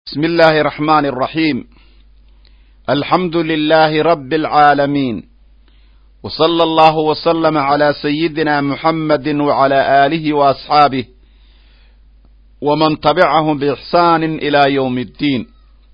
بسم الله الرحمن الرحيم الحمد لله رب العالمين وصلى الله وسلم على سيدنا محمد وعلى آله وأصحابه ومن تبعهم بإحسان إلى يوم الدين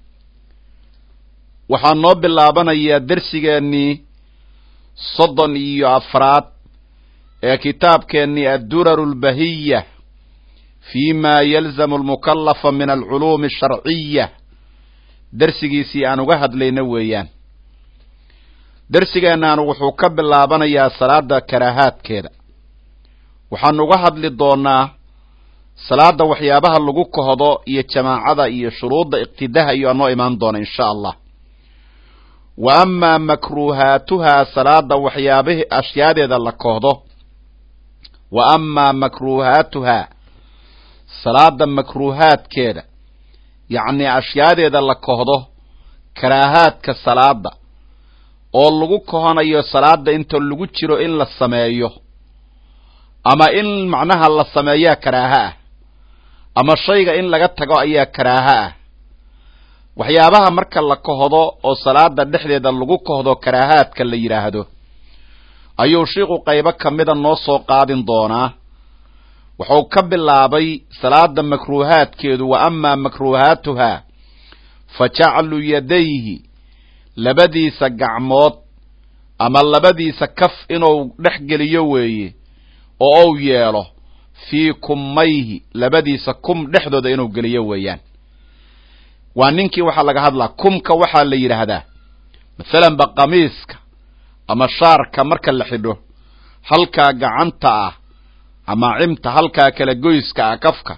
waxaan noo bilaabanayaa dersigeennii soddon iyo afraad ee kitaabkeennii adduraru lbahiya fi ma yalzamu almukallafa min alculuumi asharciya dersigiisii aan uga hadlayna weeyaan dersigeennaanu wuxuu ka bilaabanayaa salaada karaahaadkeeda waxaanu uga hadli doonaa salaada waxyaabaha lagu kohdo iyo jamaacada iyo shuruudda iqtidaha iyo anoo imaan doona insha allah wa amaa makruuhaatuhaa salaada waxyaabihi ashyaadeeda la kohdo wa amaa makruuhaatuhaa salaada makruuhaadkeeda yacnii ashyaadeeda la kohdo karaahaadka salaada oo lagu kohonayo salaada inta lagu jiro in la sameeyo ama in macnaha la sameeyaa karaaha ah ama shayga in laga tago ayaa karaaha ah waxyaabaha marka la kohdo oo salaada dhexdeeda lagu kohdo karaahaadka la yidhaahdo ayuu shiiku qaybo ka mida noo soo qaadin doonaa wuxuu ka bilaabay salaada makruuhaadkeedu wa amaa makruuhaatuhaa fa jaclu yadayhi labadiisa gacmood ama labadiisa kaf inuu dhex geliyo weeye oo uu yeelo fii kummayhi labadiisa kum dhexdooda inuu geliyo weeyaan waa ninkii waxaa laga hadlaa kumka waxaa la yidhaahdaa masalanba qamiiska ama shaarka marka la xidho halkaa gacanta ah ama cimta halkaa kala goyska ah kafka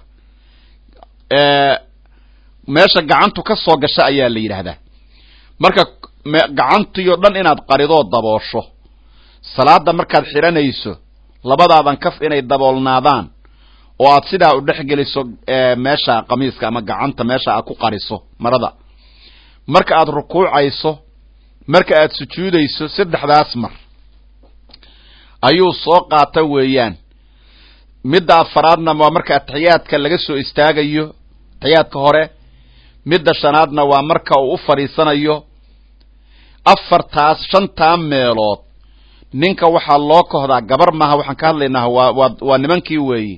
meesha gacantu ka soo gasha ayaa la yidhaahdaa marka gacantiyo dhan inaad qaridoo daboosho salaada markaad xidhanayso labadaadan kaf inay daboolnaadaan oo aad sidaa u dhex geliso meesha qamiiska ama gacanta meesha aad ku qariso marada marka aad rukuucayso marka aad sujuudayso saddexdaas mar ayuu soo qaata weeyaan midda afaraadna waa marka atixiyaadka laga soo istaagayo atixiyaadka hore midda shanaadna waa marka uu u fadhiisanayo afartaas shantaa meelood ninka waxaa loo kohdaa gabar maaha waxaan ka hadlaynaa waa waa waa nimankii weeye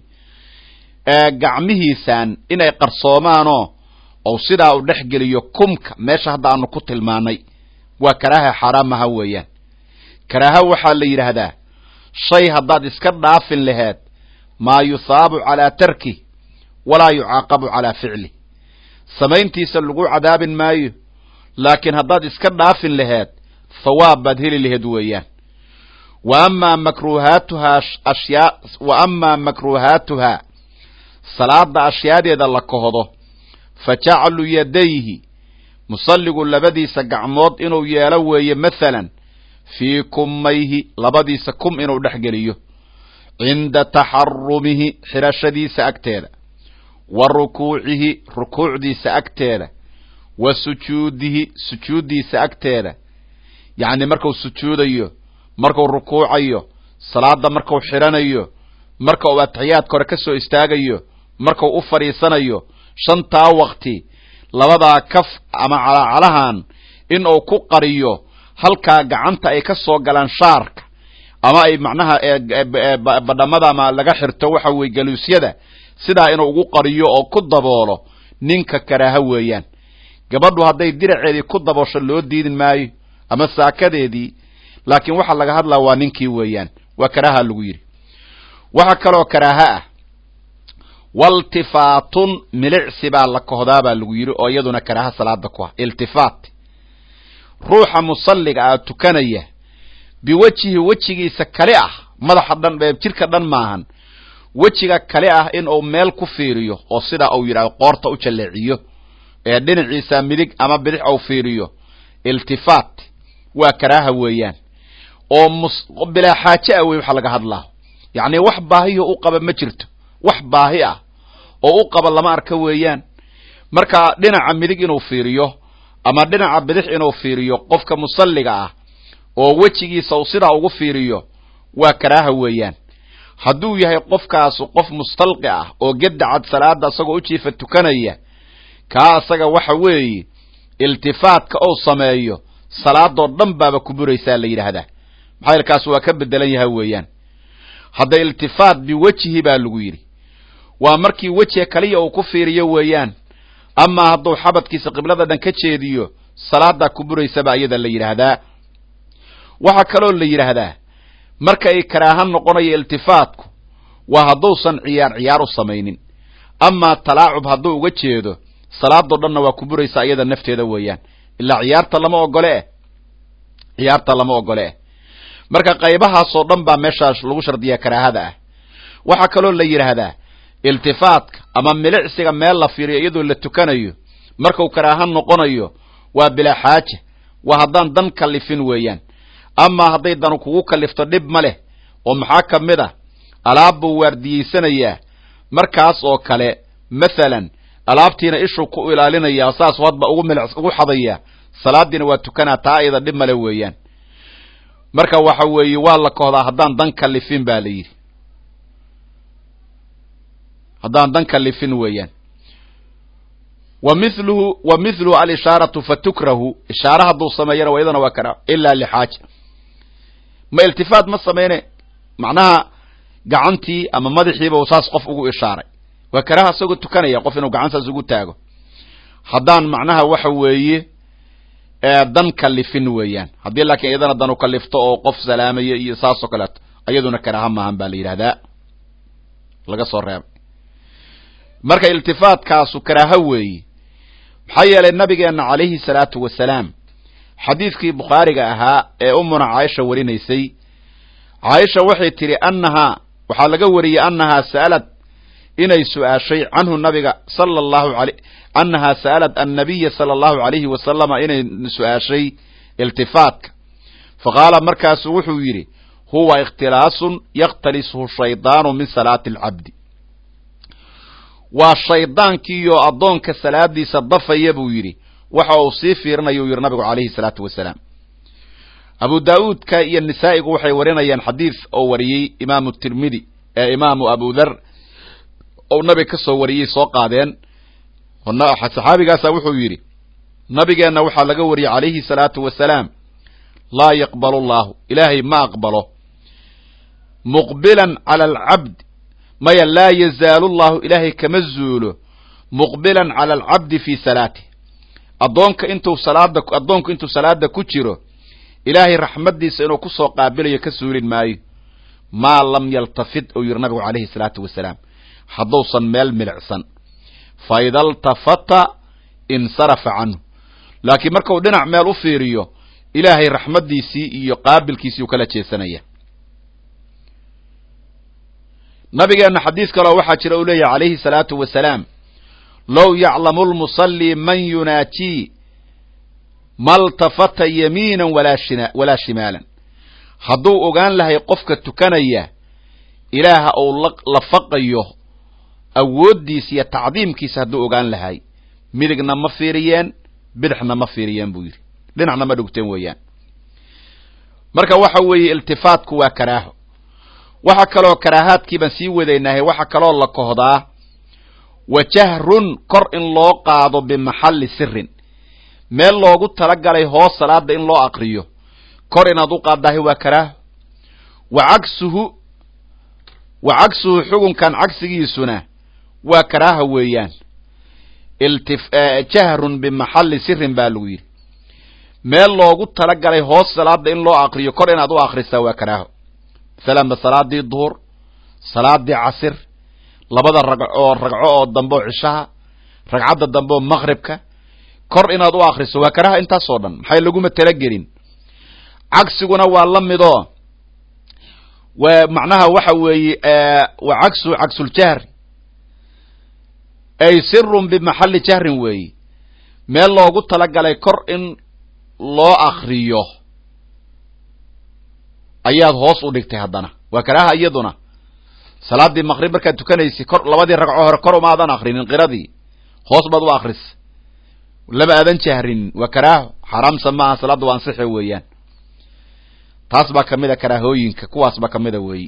gacmihiisan inay qarsoomaanoo ou sidaa u dhex geliyo kumka meesha hadda aanu ku tilmaanay waa karaaha xaaraamaha weeyaan karaaha waxaa la yidhaahdaa shay haddaad iska dhaafin laheed maa yusaabu calaa tarkih walaa yucaaqabu calaa ficlih samayntiisa lagu cadaabin maayo laakiin haddaad iska dhaafin laheed thawaab baad heli laheed weeyaan wa amaa makruuhaatuhaa ashyaa wa amaa makruuhaatuhaa salaada ashyaadeeda la kohdo fa jaclu yadayhi musalligu labadiisa gacmood inuu yeelo weeye mathalan fii kummayhi labadiisa kum inuu dhex geliyo cinda taxarumihi xidhashadiisa agteeda wa rukuucihi rukuucdiisa agteeda wa sujuudihi sujuuddiisa agteeda yacni marku sujuudayo marku rukuucayo salaada marku xidhanayo marka uu atixiyaadka hore ka soo istaagayo markuu u fadhiisanayo shantaa waqti labadaa kaf ama calacalahan in uu ku qariyo halkaa gacanta ay ka soo galaan shaarka ama ay macnaha badhamada ama laga xirto waxa weye galuusyada sidaa inuu ugu qariyo oo ku daboolo ninka karaaha weeyaan gabadhu hadday diraceedii ku daboosho loo diidin maayo ama saakadeedii laakiin waxaa laga hadlaa waa ninkii weeyaan waa karaaha lagu yidhi waxaa kaloo karaaha ah waltifaatun milicsi baa la kohdaa baa lagu yidhi oo iyaduna karaaha salaada ku ah iltifaat ruuxa musalliga ah tukanaya biwejihi wejigiisa kale ah madaxa dhan jirka dhan maahan wejiga kale ah in uu meel ku fiiriyo oo sidaa uu yidhahdo qoorta u jalleeciyo ee dhinaciisa midig ama bidix uu fiiriyo iltifaat waa karaaha weeyaan oo bilaa xaaje ah wey waxa laga hadlaa yacni wax baahiyo u qaba ma jirto wax baahi ah oo u qaba lama arka weeyaan marka dhinaca midig inuu fiiriyo ama dhinaca bidix inuu fiiriyo qofka musalliga ah oo wejigiisa uu sidaa ugu fiiriyo waa karaaha weeyaan hadduu yahay qofkaasu qof mustalqi ah oo gedacad salaada isagoo u jiifa tukanaya kaa asaga waxa weeye iltifaatka ou sameeyo salaadoo dhan baaba ku buraysaa la yidhaahdaa maxaa yeel kaas waa ka bedelan yaha weeyaan hadda iltifaat biwejhi baa lagu yidhi waa markii wejiga kaliya uu ku fiiriyo weeyaan amaa hadduu xabadkiisa qiblada dhan ka jeediyo salaadaa ku buraysaba iyada la yidhaahdaa waxaa kaloo la yidhaahdaa marka ay karaahan noqonayo iltifaatku waa hadduusan ciyaar ciyaar u samaynin amaa talaacub hadduu uga jeedo salaadoo dhanna waa ku buraysaa iyada nafteeda weeyaan ilaa ciyaarta lama ogole eh ciyaarta lama ogole eh marka qaybahaasoo dhan baa meeshaas lagu shardiyaa karaahada ah waxaa kaloo la yidhaahdaa iltifaatka ama milicsiga meel la fiiriyo iyadoo la tukanayo markuu karaahan noqonayo waa bilaa xaaja waa haddaan dan kalifin weeyaan amaa hadday danu kugu kalifto dhib ma leh oo maxaa ka mid ah alaab buu waardiyeysanayaa markaas oo kale mathalan alaabtiina ishuu ku ilaalinayaa saasuu hadba ugu milic ugu xadayaa salaadiina waa tukanaa taa ayada dhib male weeyaan marka waxa weeye waa la kohdaa haddaan dan kalifin ba la yidhi haddaan dan kalifin weeyaan wa miluhu wa mithluhu alishaaratu fatukrahu ishaara hadduu sameeyana waa iyadana waa karaa ilaa lixaaja ma iltifaat ma sameyne macnaha gacantii ama madaxiiba uu saas qof ugu ishaaray waa karaha isagoo tukanaya qof inuu gacan saas ugu taago haddaan macnaha waxa weeye dan kalifin weeyaan haddii laakiin iyadana danu kalifto oo qof salaamaya iyo saasoo kaleeto iyaduna karaaha maahan baa la yidhahdaa laga soo reebay marka iltifaatkaasu karaaho weeye maxaa yeelay nabigeenna calayhi salaatu wasalaam xadiidkii bukhaariga ahaa ee umuna caaisha warinaysay caaisha waxay tidhi annahaa waxaa laga wariyey annahaa sa'alad inay su-aashay canhu nabiga sala allahu alay annahaa sa'alad annabiya sala allahu alayhi wasalama inay su-aashay iltifaatka fa qaala markaasu wuxuu yidhi huwa ikhtilaasun yakhtalisuhu shaydaanu min salaati alcabdi waa shaydaankiiyo addoonka salaadiisa dafaya buu yidhi waxa uu sii fiirinaya u yidhi nabigu calayhi salaatu wasalaam abu daa'uudka iyo nisaa'igu waxay warinayaan xadiid oo wariyey imaamu tirmidi ee imaamu abu dhar ou nabiga ka soo wariyey soo qaadeen saxaabigaasa wuxuu yidhi nabigeenna waxaa laga wariyey calayhi salaatu wasalaam laa yaqbalu allahu ilaahay ma aqbalo muqbilan cala alcabd maya laa yazaalu llahu ilaahay kama zuulo muqbilan cala alcabdi fii salaatih addoonka intuu salaada addoonku intuu salaada ku jiro ilaahay raxmaddiisa inuu kusoo qaabilayo ka suulin maayo maa lam yaltafid uu yidhi nabigu calayhi salaatu wasalaam hadduusan meel milicsan fa ida altafata insarafa canhu laakiin markuu dhinac meel u fiiriyo ilaahay raxmaddiisii iyo qaabilkiisii u kala jeesanaya nabigeenna xadiis kaleo waxaa jira uu leeyahy calayhi salaatu wasalaam low yaclamu lmusallii man yunaajii maltafata yamiinan walaa shimaalan hadduu ogaan lahay qofka tukanaya ilaaha uu lafaqayo awooddiisa iyo tacdiimkiisa hadduu ogaan lahay midigna ma fiiriyeen bidixna ma fiiriyeen buu yidhi dhinacna ma dhugteen weeyaan marka waxa weeye iltifaatku waa karaaho waxa kaloo karaahaadkii baan sii wadaynahay waxa kaloo la kohdaa wa jahrun kor in loo qaado bimaxalli sirin meel loogu talagalay hoos salaada in loo aqriyo kor inaad u qaaddahay waa karaaho wa cagsuhu wa cagsuhu xugunkan cagsigiisuna waa karaaha weeyaan jahrun bimaxalli sirin baa lagu yidhi meel loogu talagalay hoos salaada in loo aqriyo kor inaad u akrisaa waa karaaho masalanba salaadii duhur salaadii casir labada ragco oo ragco oo dambe oo cishaha ragcadda dambe oo maqribka kor inaad u akriso waa karaaha intaasoo dhan maxay laguma talagelin cagsiguna waa la midoo waa macnaha waxa weeye wa cagsu cagsuljahri ay sirun bimaxalli jahrin weeye meel loogu talagalay kor in loo akriyo ayaad hoos u dhigtay haddana waa karaaha iyaduna salaadii maqrib markaad tukanaysi kor labadii ragco hore kor uma aadan akrinin qiradii hoos baad u akris lama aadan jahrinin waa karaaho xaraamsa maaha salaadda waa ansixe weeyaan taas baa kamid a karaahooyinka kuwaas baa kamida weeyi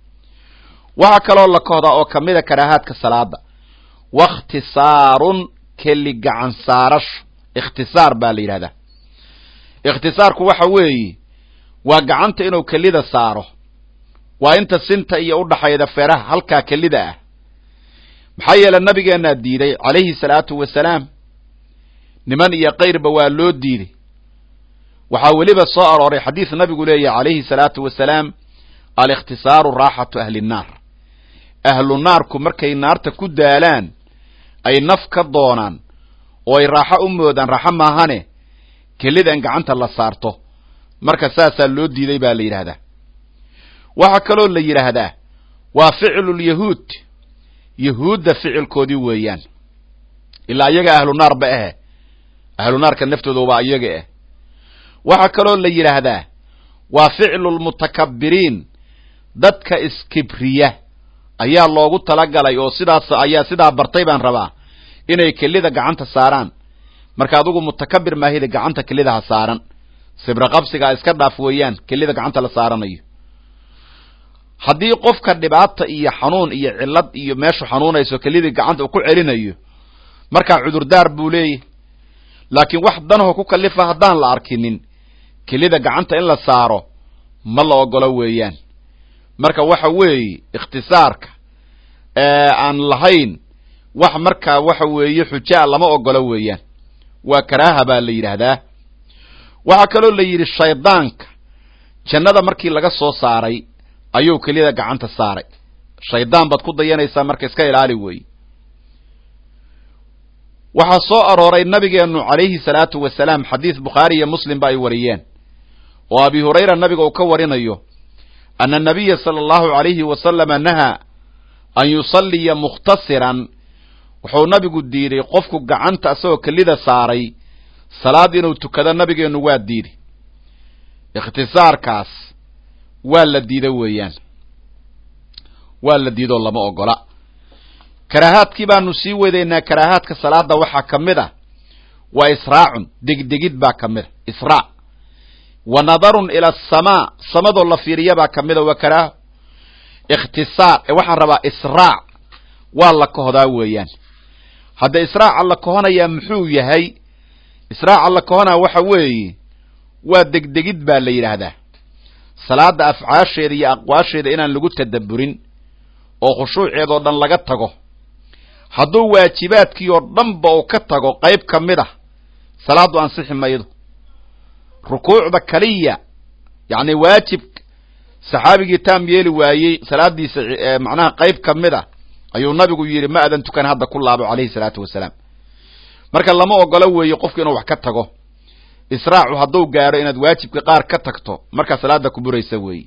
waxaa kaloo la kohdaa oo kamida karaahaadka salaada wakhtisaarun keli gacan saarasho ikhtisaar baa la yidhahdaa ikhtisaarku waxa weeye waa gacanta inuu kelida saaro waa inta sinta iyo udhaxayda feeraha halkaa kelida ah maxaa yeele nabigeennaa diiday calayhi salaatu wasalaam niman iyo kayrba waa loo diiday waxaa weliba soo arooray xadiis nabigu leeyahy calayhi salaatu wasalaam alikhtisaaru raaxatu ahli nnaar ahlu naarku markay naarta ku daalaan ay naf ka doonaan oo ay raaxo u moodaan raaxo maahane kelida in gacanta la saarto marka saasaa loo diiday baa la yidhaahdaa waxaa kaloo la yidhaahdaa waa ficlulyahuud yahuudda ficilkoodii weeyaan ilaa iyaga ahlu naar ba ahe ahlu naarka naftooda waa iyaga ah waxaa kaloo la yidhaahdaa waa ficlulmutakabiriin dadka iskibriya ayaa loogu talagalay oo sidaas ayaa sidaa bartay baan rabaa inay kelida gacanta saaraan marka adugu mutakabir maahida gacanta kelidaha saaran sibra qabsigaa iska dhaaf weeyaan kelida gacanta la saaranayo haddii qofka dhibaata iyo xanuun iyo cillad iyo meeshu xanuunayso kelidii gacanta uu ku celinayo markaa cudurdaar buu leeyahy laakiin wax danaho ku kalifa haddaan la arkinin kelida gacanta in la saaro ma la ogolo weeyaan marka waxa weeye ikhtisaarka aan lahayn wax markaa waxa weeye xujaa lama ogolo weeyaan waa karaaha baa la yidhaahdaa waxaa kaloo la yidhi shaydaanka jannada markii laga soo saaray ayuu kelida gacanta saaray shaydaan baad ku dayanaysaa marka iska ilaali weeye waxaa soo arooray nabigeennu calayhi salaatu wasalaam xadiis bukhaari iyo muslim ba ay wariyeen oo abi hurayra nabiga uu ka warinayo ana nabiya sala allahu calayhi wasalama nahaa an yusalliya mukhtasiran wuxuu nabigu diiday qofku gacanta isagoo kelida saaray salaad inuu tukado nabigeennu waa diiday ikhtisaarkaas waa la diida weeyaan waa la diidoo lama ogola karaahaadkii baanu sii wadaynaa karaahaadka salaada waxaa ka mid a waa israacun degdegid baa ka mid a israac wa nadarun ila asamaa samadoo la fiiriya baa ka mid a waa karaaho ikhtisaar waxaan rabaa israac waa la kohdaa weeyaan hadda israaca la kohonayaa muxuu yahay israaca la kohonaa waxa weeye waa degdegid baa la yidhaahdaa salaada afcaasheeda iyo aqwaasheeda inaan lagu tadabburin oo khushuuceedoo dhan laga tago hadduu waajibaadkii oo dhanba uu ka tago qayb ka mid ah salaaddu ansixi maydo rukuucda kaliya yacni waajib saxaabigii taam yeeli waayey salaaddiisa macnaha qayb ka mid a ayuu nabigu yidhi ma adan tukan hadda ku laabo calayhi salaatu wasalaam marka lama ogolo weeye qofku inuu wax ka tago israacu hadduu gaaro inaad waajibka qaar ka tagto markaa salaada ku buraysa weeye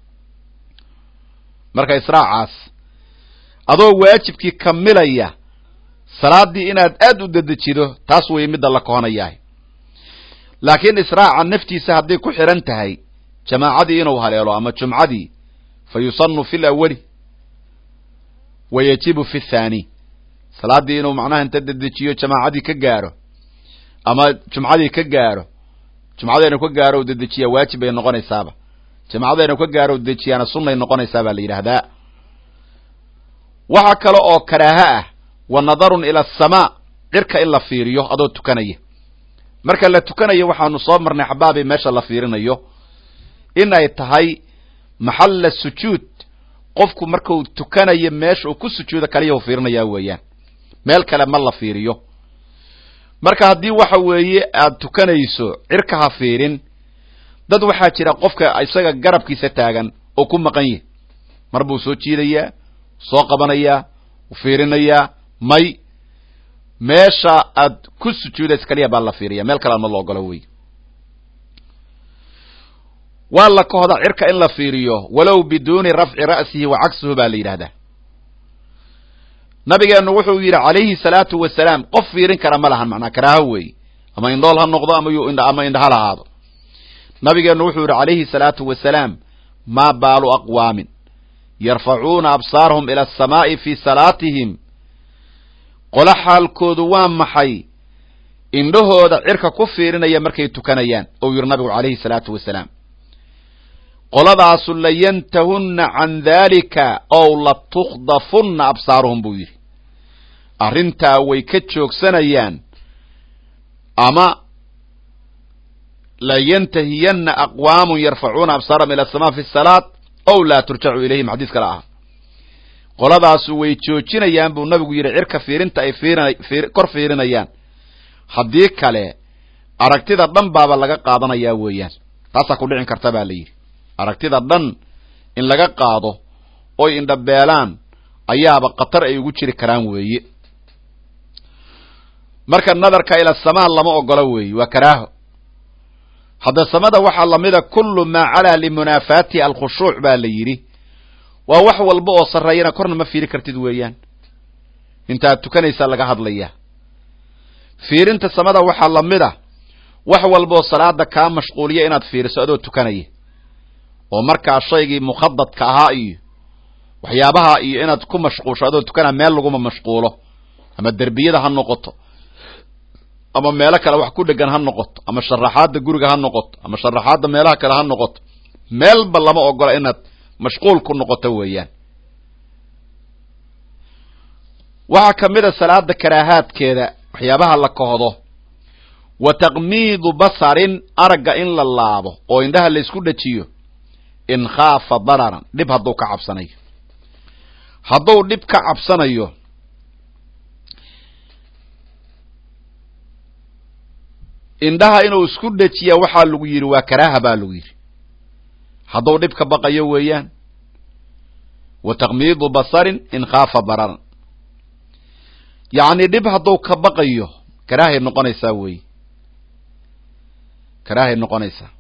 marka israacaas adoo waajibkii kamilaya salaaddii inaad aad u dedejido taas weeye midda la kohonayahay laakiin israaca naftiisa hadday ku xidhan tahay jamaacadii inuu haleelo ama jumcadii fa yusanu fi lawali wa yajibu fi thaani salaaddii inuu macnaha inta dedejiyo jamaacadii ka gaaro ama jumcadii ka gaaro jumcadeenu ka gaaro dedejiya waajib bay noqonaysaaba jamacadaynu ka gaaro dejiyaana sunnay noqonaysaa baa la yidhaahdaa waxaa kale oo karaaha ah wa nadarun ila asamaa cirka in la fiiriyo adoo tukanaya marka la tukanayo waxaanu soo marnay xabaabi meesha la fiirinayo in ay tahay maxalla sujuud qofku markuu tukanayo meesha uu ku sujuudo kaliya u fiirinayaa weeyaan meel kale ma la fiiriyo marka haddii waxa weeye aad tukanayso cirka ha fiirin dad waxaa jira qofka isaga garabkiisa taagan oo ku maqan yahi mar buu soo jiidayaa soo qabanayaa u fiirinayaa may meesha aad ku sujuudaysa kaliya baa la fiiriya meel kale ma la ogolo wey waa la kohda cirka in la fiiriyo walow biduuni rafci ra'sihi wa cagsuhu baa la yidhahdaa nabigeennu wuxuu yidhi calayhi salaatu wasalaam qof fiirin kara ma lahan macnaa karaaho weeye ama indhool ha noqdo ama ama indha ha lahaado nabigeennu wuxuu yidhi calayhi salaatu wasalaam maa baalu aqwaamin yarfacuuna absaarahum ila asamaa'i fii salaatihim qolo xaalkoodu waa maxay indhahooda cirka ku fiirinaya markay tukanayaan ou yidhi nabigu calayhi salaatu wasalaam qoladaasu layantahunna can daalika ow latukhdafunna absaaruhum buu yidhi arrintaa way ka joogsanayaan ama la yantahiyanna aqwaamun yarfacuuna absaarahum ila asamaa fi salaat ow laa turjacu ilayhim xadiis kale ah qoladaasu way joojinayaan buu nabigu yidhi cirka fiirinta ay fiirin kor fiirinayaan haddii kale aragtida dhan baaba laga qaadanayaa weeyaan taasaa ku dhicin karta baa la yidhi aragtida dhan in laga qaado oy indhabeelaan ayaaba khatar ay ugu jiri karaan weeye marka nadarka ila samaa lama ogola weeye waa karaaho hadda samada waxaa lamida kullu maa calaa limunaafaatihi alkhushuuc baa la yidhi waa wax walba oo sarreeyana korna ma fiiri kartid weeyaan intaad tukanaysaa laga hadlayaa fiirinta samada waxaa lamid a wax walba oo salaada kaa mashquuliya inaad fiiriso adoo tukanaya oo markaa shaygii mukhadadka ahaa iyo waxyaabaha iyo inaad ku mashquulsho adoo tukanaa meel laguma mashquulo ama derbiyada ha noqoto ama meelo kale wax ku dhegan ha noqoto ama sharaxaadda guriga ha noqoto ama sharaxaadda meelaha kale ha noqoto meelba lama ogola inaad mashquul ku noqoto weeyaan waxaa ka mid a salaada karaahaadkeeda waxyaabaha la kohdo wa taqmiidu basarin aragga in la laabo oo indhaha la isku dhajiyo in khaafa dararan dhib hadduu ka cabsanayo hadduu dhib ka cabsanayo indhaha inuu isku dhajiya waxaa lagu yidhi waa karaaha baa lagu yidhi hadduu dhib ka baqayo weeyaan wa taqmiidu basarin in khaafa dararan yacni dhib hadduu ka baqayo karaahay noqonaysaa weeye karaahay noqonaysaa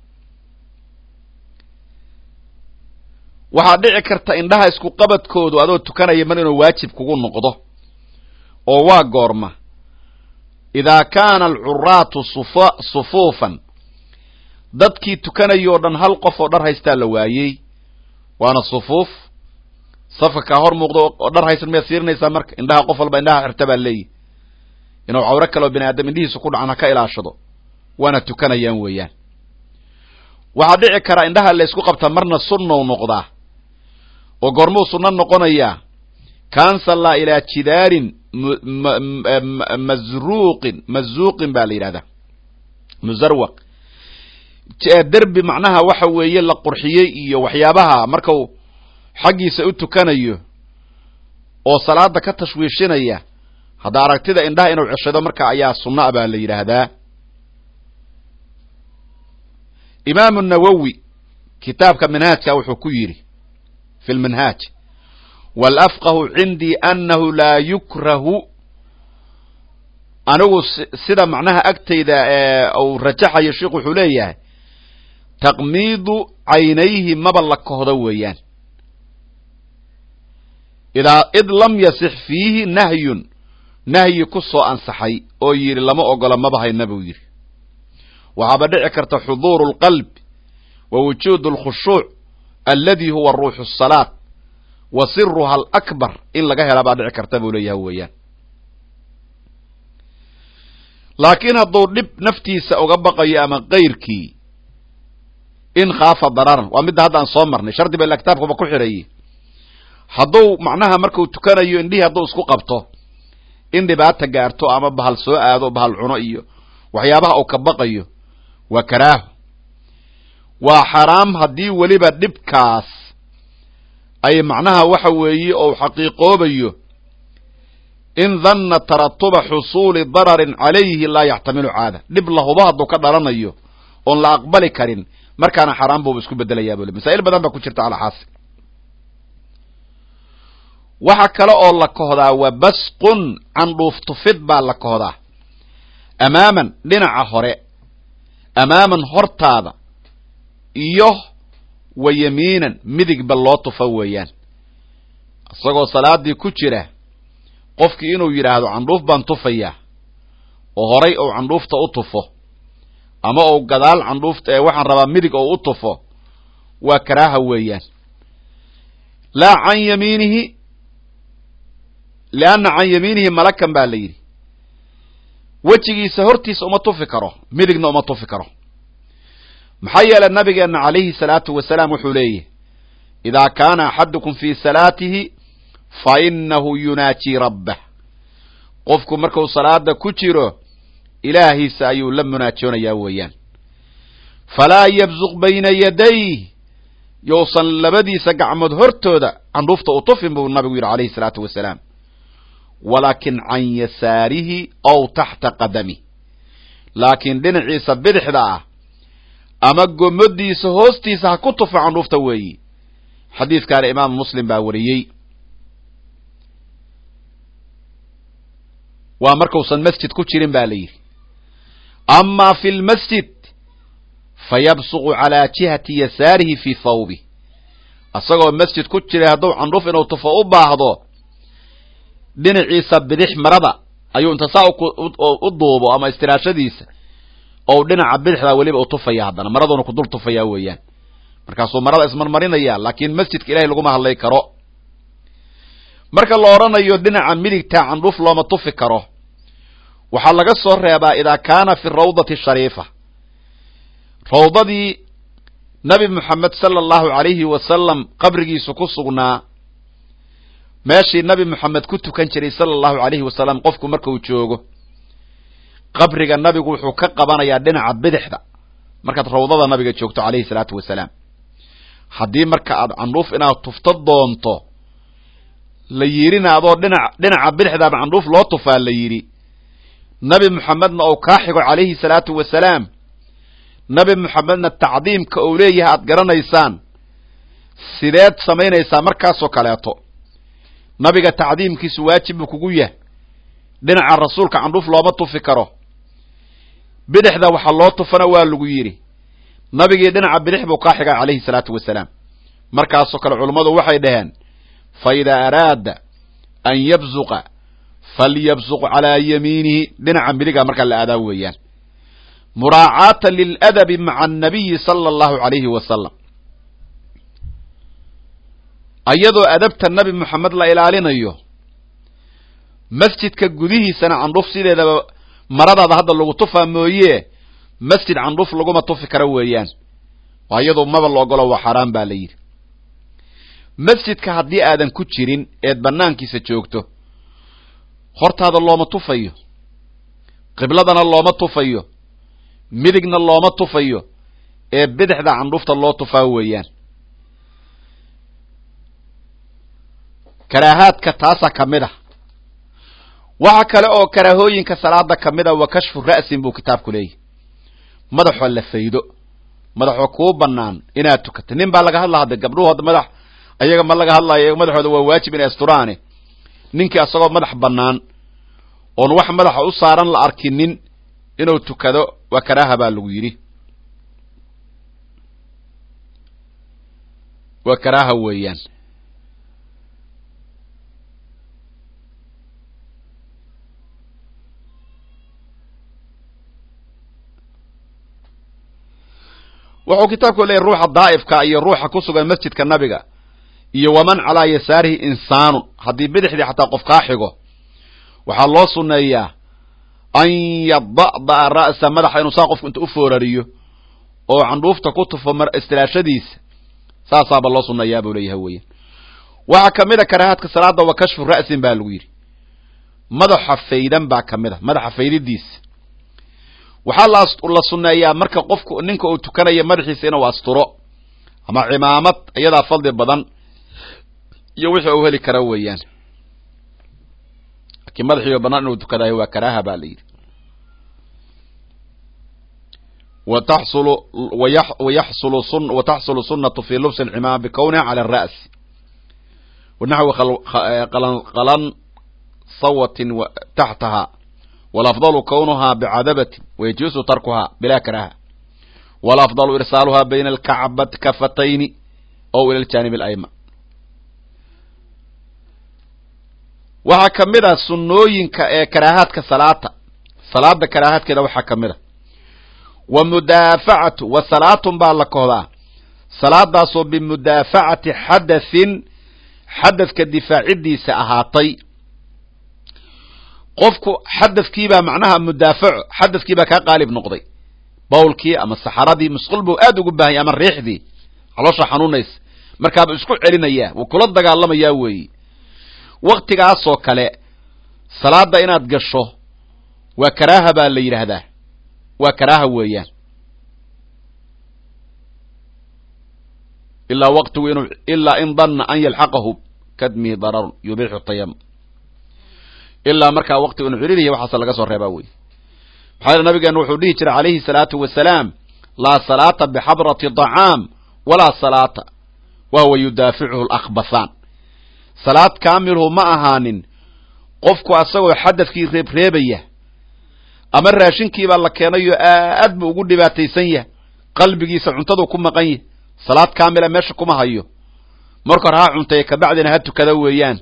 waxaa dhici karta indhaha isku qabadkoodu adoo tukanaya mar inuu waajib kugu noqdo oo waa goorma idaa kaana alcuraatu sufa sufuufan dadkii tukanaya oo dhan hal qof oo dhar haystaa la waayey waana sufuuf safka kaa hor muuqdo oo dhar haysan miyaad fiirinaysaa marka indhaha qof walba indhaha xirta baa leeyihi inuu cawro kaleo bini aadam indhihiisa ku dhacan ha ka ilaashado waana tukanayaan weeyaan waxaa dhici karaa indhaha la ysku qabtaa marna sunnou noqdaa oo goormuu sunno noqonayaa kansallaa ilaa jidaarin mazruuqin mazuuqin baa la yidhahdaa musarwaq derbi macnaha waxa weeye la qurxiyey iyo waxyaabaha markau xaggiisa u tukanayo oo salaada ka tashwiishinaya hadda aragtida indhaha inuu ceshado marka ayaa sunna baa la yidhaahdaa imaamu nawowi kitaabka minhaajka wuxuu ku yidhi fi lminhaaj waalafqahu cindii annahu laa yukrahu anigu sida macnaha agtayda uu rajaxayo sheikhu wuxuu leeyahay taqmiidu caynayhi maba la kohdo weeyaan idaa id lam yasix fiihi nahyun nahyi ku soo ansaxay oo yidhi lama ogola maba hayna buu yidhi waxaaba dhici karta xuduuru alqalb wa wujuudu alkhushuuc aladi huwa ruuxu asalaat wa siruha alakbar in laga hela baa dhici karta buu leeyahay weeyaan laakiin hadduu dhib naftiisa uga baqayo ama kayrkii in khaafa dararan waa midda hadda aan soo marnay shardi ba ila kitaabkuba ku xidhaye hadduu macnaha markuu tukanayo indhihii hadduu isku qabto in dhibaata gaarto ama bahal soo aado bahal cuno iyo waxyaabaha uu ka baqayo waa karaaho waa xaraam haddii weliba dhibkaas ay macnaha waxa weeye ou xaqiiqoobayo in danna taratuba xusuuli dararin calayhi laa yaxtamilu caada dhib lahuba hadduu ka dhalanayo oon la aqbali karin markaana xaraam buuba isku bedelayaa bule masaa'il badan baa ku jirta alxaasi waxa kale oo la kohdaa waa basqun candhuuf tufid baa la kohdaa amaaman dhinaca hore amaaman hortaada iyo wa yamiinan midigba loo tufo weeyaan isagoo salaadii ku jira qofkii inuu yidhaahdo candhuuf baan tufayaa oo horay ou candhuufta u tufo ama ou gadaal candhuufta ee waxaan rabaa midig ou u tufo waa karaaha weeyaan laa can yamiinihi lianna can yamiinihi malakan baa la yidhi wejigiisa hortiisa uma tufi karo midigna uma tufi karo maxaa yeelay nabigeenna calayhi salaatu wasalaam wuxuu leeyahy idaa kaana axadukum fii salaatihi fa inahu yunaajii rabbah qofku markuu salaada ku jiro ilaahiisa ayuu la munaajoonayaa weeyaan falaa yabsuq bayna yaday yousan labadiisa gacmood hortooda candhuufta u tufin buu nabigu yidhi calayhi salaatu wasalaam walaakin can yasaarihi aw taxta qadami laakiin dhinaciisa bidixda ah ama gomadiisa hoostiisa ha ku tufa candhuufta weeyi xadiidkaana imaamu muslim baa wariyey waa markuusan masjid ku jirin ba la yidhi ama fi lmasjid fayabsuqu calaa jihati yasaarihi fii thawbi isagoo masjid ku jiray hadduu candhuuf inuu tufo u baahdo dhinaciisa bidix marada ayuu inta saa u duubo ama istiraashadiisa ou dhinaca bidixda weliba u tufaya haddana maraduuna ku dul tufaya weeyaan markaasuu marada ismarmarinaya laakiin masjidka ilahay laguma hadlay karo marka la odhanayo dhinaca midigta candhuuf looma tufi karo waxaa laga soo reebaa idaa kaana fi rawdati shariifa rawdadii nabi moxamed sala allahu calayhi wasalam qabrigiisu ku sugnaa meeshii nabi moxamed ku tukan jiray sala allahu calayhi wasalam qofku markuu joogo qabriga nabigu wuxuu ka qabanayaa dhinaca bidixda markaad rawdada nabiga joogto calayhi salaatu wasalaam haddii marka aad candhuuf inaad tufto doonto la yidhina adoo dhinac dhinaca bidixdaaba candhuuf loo tufaa la yidhi nabi moxamedna uu kaa xigo calayhi salaatu wasalaam nabi moxamedna tacdiimka uu leeyahay aad garanaysaan sideed samaynaysaa markaasoo kaleeto nabiga tacdiimkiisu waajib buu kugu yahay dhinaca rasuulka candhuuf looma tufi karo bidixda waxa loo tufana waa lagu yidhi nabigii dhinaca bidix buu kaa xigaa calayhi salaatu wasalaam markaasoo kale culummadu waxay dhaheen fa idaa araada an yabsuqa falyabsuq calaa yamiinihi dhinaca midiga markaa la aadaa weeyaan muraacaatan liladabi maca annabiyi sala allahu calayhi wasalam ayadoo adabta nabi moxamed la ilaalinayo masjidka gudihiisana candhuuf sideedaba maradaada hadda lagu tufaa mooye masjid candhuuf laguma tufi karo weeyaan waa iyadoo maba la ogolo waa xaaraan baa la yidhi masjidka haddii aadan ku jirin eed banaankiisa joogto hortaada looma tufayo qibladana looma tufayo midigna looma tufayo ee bidixda candhuufta loo tufaa weeyaan karaahaadka taasaa ka mid ah waxa kale oo karaahooyinka salaada ka mid a wa kashfu ra'sin buu kitaabku leeyahy madaxoo la faydo madaxoo kuu banaan inaad tukato nin baa laga hadla hadda gabdhuhu hadda madax ayaga ma laga hadlayo madaxooda waa waajib inay asturaane ninkii asagoo madax bannaan oon wax madaxa u saaran la arkinin inuu tukado waa karaaha baa lagu yidhi waa karaaha weeyaan wuxuu kitaabku leeyahy ruuxa daa'ifka iyo ruuxa ku sugan masjidka nabiga iyo waman calaa yasaarihi insaanun haddii bidixdii xataa qof kaa xigo waxaa loo sunneeyaa an yada'da'a ra'sa madaxa inuu saa qofku inta u foorariyo oo candhuufta ku tufo istilaashadiisa saasaaba loo sunneeyaa buu leeyahay weyan waxaa ka mid a karaahaadka salaada wa kashfu ra'sin baa lagu yidhi madaxa faydan baa ka mid a madaxa faydidiisa waxaa la sunneeyaa marka qofku ninka uu tukanaya madaxiisa inuu asturo ama cimaamad iyadaa fadli badan iyo wixii uu heli kara weeyaan laakiin madaxiiba banaan inuu tukadayo waa karaaha baa la yidhi wataxsulu wayaxsulu sun wataxsulu sunnatu fi lubsi alcimaama bikowniha cala ara'si wanaxwi qalan sawatin taxtaha walafdalu kownuhaa bicadabatin wayajuusu tarkuhaa bilaa karaaha walafdalu irsaaluhaa bayna alkacbat kafatayni ow ila aljaanib alayman waxaa ka mid a sunnooyinka ee karaahaadka salaata salaada karaahaadkeeda waxaa ka mid a wa mudaafacatu wa salaatun baa la kohdaa salaadaasoo bimudaafacati xadathin xadadka difaacidiisa ahaatay qofku xadadkiibaa macnaha mudaafaco xadadkiibaa kaa qaalib noqday bawlkii ama saxaradii musqul buu aad ugu baahanya ama riixdii caloosha xanuunaysa markaaba isku celinayaa wuu kula dagaalamayaa weeyi waktigaasoo kale salaada inaad gasho waa karaaha baa la yidhaahdaa waa karaaha weeyaan ilaa waqtigu inuu ilaa in danna an yalxaqahu kadmihi dararun yubixu tayam ilaa markaa waqtigu inuu ciririya waxaase laga soo reebaa wey maxaa yeele nabigeenu wuxuu dhihi jiray calayhi salaatu wasalaam laa salaata bixabrati dacaam walaa salaata wa huwa yudaaficuhu lakbathaan salaad kaamilhu ma ahaanin qofku asagoo xadadkii reebreebaya ama raashinkiibaa la keenayo aad buu ugu dhibaataysan yahay qalbigiisa cuntaduu ku maqan yahy salaad kaamila meesha kuma hayo marka hore ha cuntaye kabacdina ha tukada weeyaan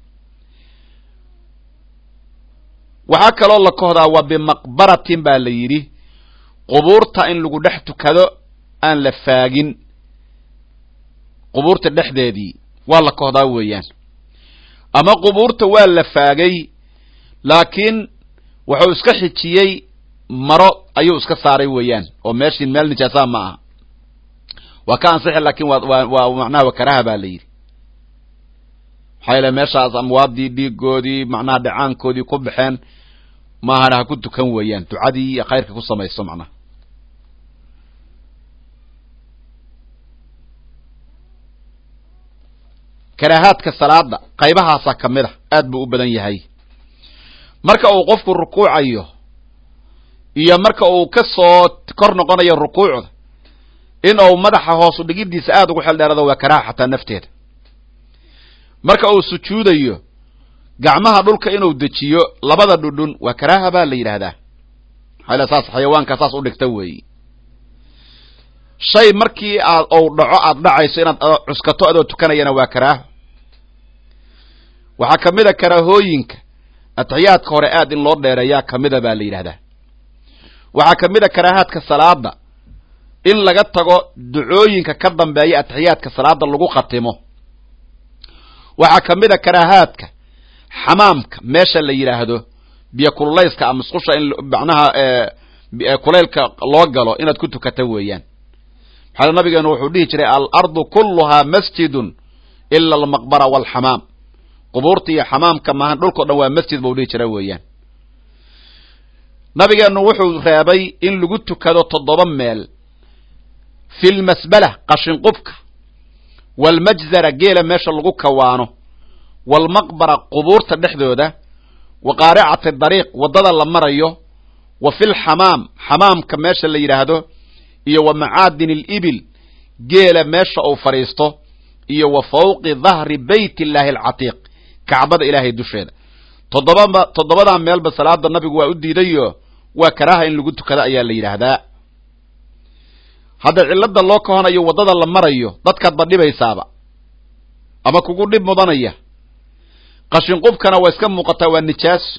waxaa kaloo la kohdaa waa bimaqbaratin baa la yidhi qubuurta in lagu dhex tukado aan la faagin qubuurta dhexdeedii waa la kohdaa weeyaan ama qubuurta waa la faagay laakiin wuxuu iska xijiyey maro ayuu iska saaray weeyaan oo meeshii meel nijaasaha ma aha waa ka ansixi laakin waa waa waa macnaha waa karaha baa la yidhi maxaa yeele meeshaas amwaadii dhiigoodii macnaha dhacaankoodii ku baxeen maahana ha ku tukan weeyaan ducadii iyo khayrka ku samayso macnaha karaahaadka salaada qaybahaasaa ka mid a aad buu u badan yahay marka uu qofku rukuucayo iyo marka uu ka soo kor noqonayo rukuucda in uu madaxa hoosu dhigidiisa aada ugu xeldheerado waa karaaha xataa nafteeda marka uu sujuudayo gacmaha dhulka inuu dejiyo labada dhudhun waa karaaha baa la yidhaahdaa maxaa saas xayawaanka saas u dhigta weeyi shay markii aad ou dhaco aada dhacayso inaad cuskato adoo tukanayana waa karaaho waxaa ka mid a karaahooyinka atixiyaadka hore aad in loo dheereeyaa kamida baa la yidhahdaa waxaa ka mid a karaahaadka salaada in laga tago ducooyinka ka dambeeya atixiyaadka salaada lagu khatimo waxaa ka mid a karaahaadka xamaamka meesha la yidhaahdo biyo kululayska ama musqusha in macnaha kulaylka loo galo inaad ku tukata weeyaan maxaa nabigeenu wuxuu dhihi jiray alardu kulluhaa masjidun ila almaqbara waalxamaam qubuurta iyo xamaamka maahan dhulkao dhan waa masjid buu dhihi jira weeyaan nabigeenu wuxuu reebay in lagu tukado toddoba meel fi lmasbala qashinqubka waalmajzara geela meesha lagu kawaano waalmaqbara qubuurta dhexdooda wa qaaricati dariiq waddada la marayo wa fi lxamaam xamaamka meesha la yidhaahdo iyo wa macaadin alibil geela meesha uu fadhiisto iyo wa fawqi dahri bayt illaahi alcatiiq kacbada ilaahay dusheeda toddobaba toddobadaa meelba salaada nabigu waa u diidayo waa karaaha in lagu tukado ayaa la yidhaahdaa hadda cilada loo kahonayo waddada la marayo dadkaad ba dhibaysaaba ama kugu dhib mudanaya qashinqubkana waa iska muuqataa waa nijaaso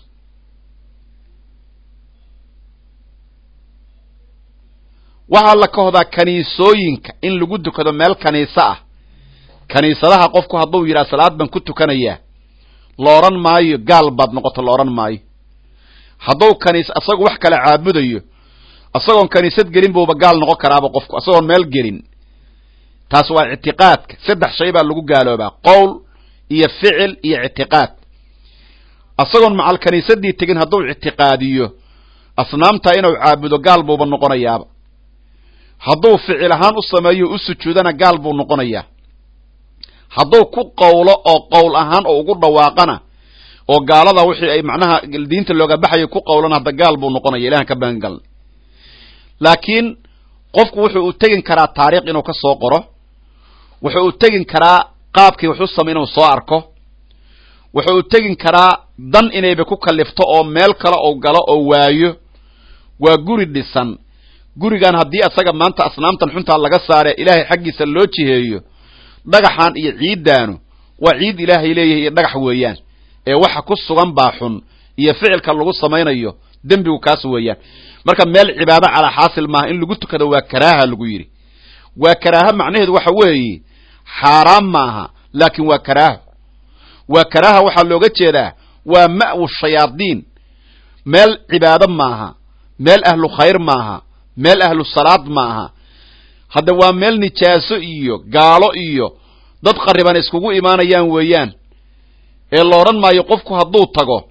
waxaa la kahdaa kaniisooyinka in lagu tukado meel kaniiso ah kaniisadaha qofku hadduu yidhaha salaad baan ku tukanayaa la odhan maayo gaal baad noqoto la odhan maayo hadduu kaniis isagu wax kale caabudayo isagoon kaniisad gelin buuba gaal noqon karaaba qofku isagoon meel gelin taas waa ictiqaadka saddex shay baa lagu gaaloobaa qowl iyo ficil iyo ictiqaad isagoon macal kaniisadii tegin hadduu ictiqaadiyo asnaamtaa inuu caabudo gaal buuba noqonayaaba hadduu ficil ahaan u sameeyo u sujuudana gaal buu noqonayaa hadduu ku qowlo oo qowl ahaan oo ugu dhawaaqana oo gaalada wixii ay macnaha diinta looga baxayo ku qowlana hadda gaal buu noqonaya ilahan ka magangalna laakiin qofku wuxuu u tegin karaa taariikh inuu ka soo qoro wuxuu u tegin karaa qaabkii wax u samay inuu soo arko wuxuu u tegin karaa dan inayba ku kalifto oo meel kale ou galo oo waayo waa guri dhisan gurigan haddii asaga maanta asnaamtan xuntaa laga saare ilaahay xaggiisa loo jiheeyo dhagaxan iyo ciiddaanu waa ciid ilaahay leeyahay iyo dhagax weeyaan ee waxa ku sugan baa xun iyo ficilka lagu samaynayo dembigu kaas weeyaan marka meel cibaado calaa xaasil maaha in lagu tukado waa karaaha lagu yidhi waa karaaha macnaheedu waxa weeye xaaraam maaha laakin waa karaaha waa karaaha waxaa looga jeedaa waa ma'wu shayaadiin meel cibaado maaha meel ahlu khayr maaha meel ahlu salaad maaha hadda waa meel nijaaso iyo gaalo iyo dad qariban iskugu imaanayaan weeyaan ee la odhan maayo qofku hadduu tago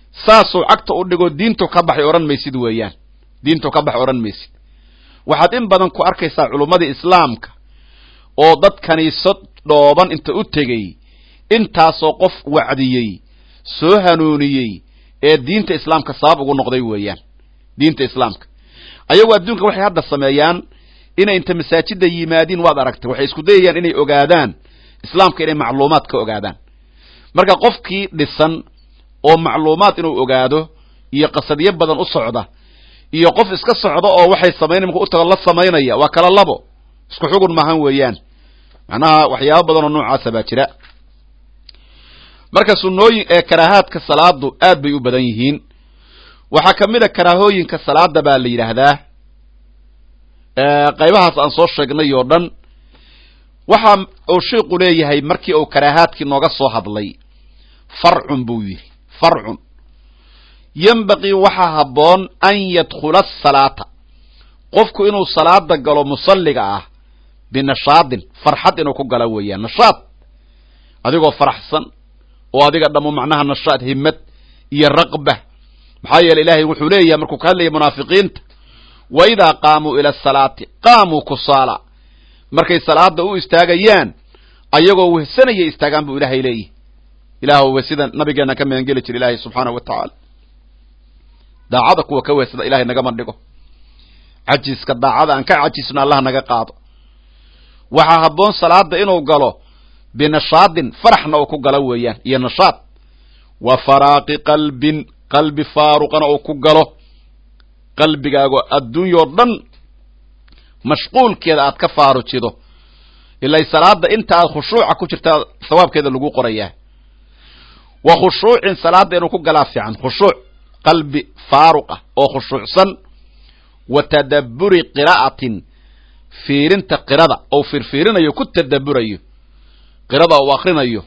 saasuu cagta u dhigo diintu ka baxay odhan maysid weeyaan diintu ka baxay odhan maysid waxaad in badan ku arkaysaa culummadii islaamka oo dad kaniisad dhooban inta u tegey intaasoo qof wacdiyey soo hanuuniyey ee diinta islaamka sabab ugu noqday weeyaan diinta islaamka ayagu adduunka waxay hadda sameeyaan inay inta masaajida yimaadiin waad aragtay waxay isku dayayaan inay ogaadaan islaamka inay macluumaad ka ogaadaan marka qofkii dhisan oo macluumaad inuu ogaado iyo qasadyo badan u socda iyo qof iska socda oo waxay samaynay marku u tago la samaynaya waa kala labo isku xugun maahan weeyaan macnaha waxyaaba badan oo noocaasa baa jira marka sunnooyin ee karaahaadka salaadu aad bay u badan yihiin waxaa ka mid a karaahooyinka salaada baa la yidhaahdaa qaybahaas aan soo sheegnay oo dhan waxa uu sheiku leeyahay markii uu karaahaadkii nooga soo hadlay farcun buu yidhi farcun yembaqii waxaa habboon an yadkhula asalaata qofku inuu salaada galo musalliga ah binashaadin farxad inuu ku galo weeyaan nashaad adigoo faraxsan oo adiga dhammo macnaha nashaad himad iyo raqba maxaa yeele ilaahay wuxuu leeyahay markuu ka hadlaya munaafiqiinta wa idaa qaamuu ila asalaati qaamuu kusaala markay salaada u istaagayaan ayagoo wehsanaya istaagaan buu ilaahay leeyahy ilaah sida nabigeena ka meengeli jira ilaahay subxaanahu wa tacaala daacada kuwa ka wehsada ilahay nagama dhigo cajiska daacada aan ka cajisno allah naga qaado waxaa habboon salaada inuu galo binashaadin faraxna uu ku galo weeyaan iyo nashaad wa faraaqi qalbin qalbi faaruqana uu ku galo qalbigaago adduunyao dhan mashquulkeeda aad ka faarujido ilay salaada inta aad khushuuca ku jirtaa sawaabkeeda lagu qorayaa wa khushuucin salaada inuu ku galaa fiican khushuuc qalbi faaruq ah oo khushuucsan wa tadabburi qiraa'atin fiirinta qirada ou fiirfiirinayo ku tadabburayo qirada uu akrinayo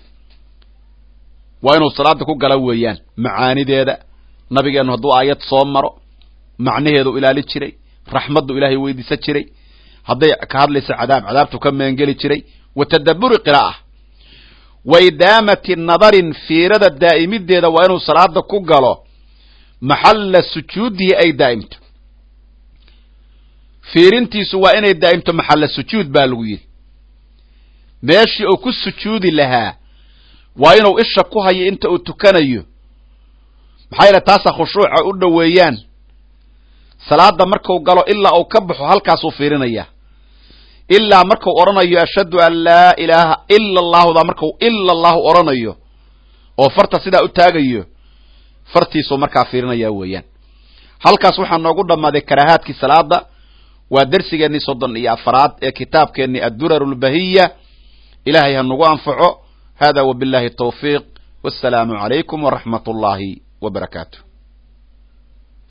waa inuu salaada ku gala weeyaan macaanideeda nabigeennu hadduu aayad soo maro macnaheedu ilaali jiray raxmaddu ilaahay weydiisan jiray hadday ka hadlaysa cadaab cadaabtu ka meengeli jiray wa tadabburi qira'a wa idaamati nadarin fiirada daa'imideeda waa inuu salaada ku galo maxalla sujuudihi ay daa'imto fiirintiisu waa inay daa'imto maxalla sujuud baa lagu yidhi meeshii uu ku sujuudi lahaa waa inuu isha ku hayo inta uu tukanayo maxaa yeele taasaa khushuuca u dhoweeyaan salaada marku galo ilaa uu ka baxo halkaasuu fiirinaya ilaa markuu odhanayo ashhadu an laa ilaaha ila allahuda markuu ila allahu odhanayo oo farta sidaa u taagayo fartiisuu markaa fiirinaya weeyaan halkaas waxaa noogu dhammaaday karaahaadkii salaada waa dersigeennii soddon iyo afaraad ee kitaabkeennii addurar lbahiya ilahay ha nagu anfaco hada wabillahi tawfiiq wassalaamu calaykum waraxmat ullaahi wa barakaatu